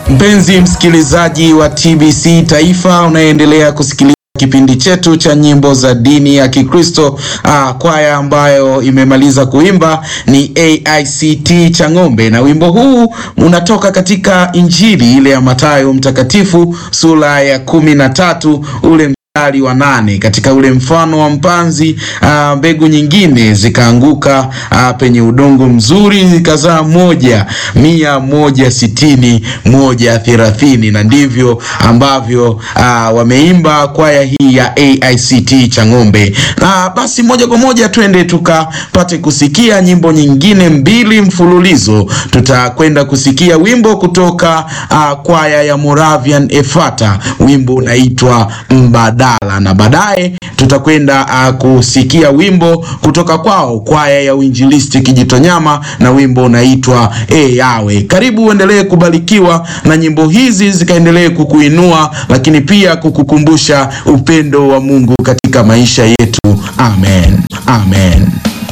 Mpenzi msikilizaji wa TBC Taifa unayendelea kusikiliza kipindi chetu cha nyimbo za dini ya Kikristo. Ah, kwaya ambayo imemaliza kuimba ni AICT Chang'ombe, na wimbo huu unatoka katika Injili ile ya Mathayo mtakatifu sura ya kumi na tatu ule mstari wa nane. Katika ule mfano wa mpanzi, ah, mbegu nyingine zikaanguka ah, penye udongo mzuri zikazaa moja mia moja sitini moja thelathini, na ndivyo ambavyo ah, wameimba kwaya hii ya AICT Chang'ombe. Na basi moja kwa moja twende tukapate kusikia nyimbo nyingine mbili mfululizo. Tutakwenda kusikia wimbo kutoka ah, kwaya ya Moravian Efata, wimbo unaitwa Mbadala, na baadaye tutakwenda uh, kusikia wimbo kutoka kwao kwaya ya Uinjilisti Kijitonyama na wimbo unaitwa E Yawe. Karibu uendelee kubarikiwa na nyimbo hizi zikaendelee kukuinua, lakini pia kukukumbusha upendo wa Mungu katika maisha yetu. Amen, amen.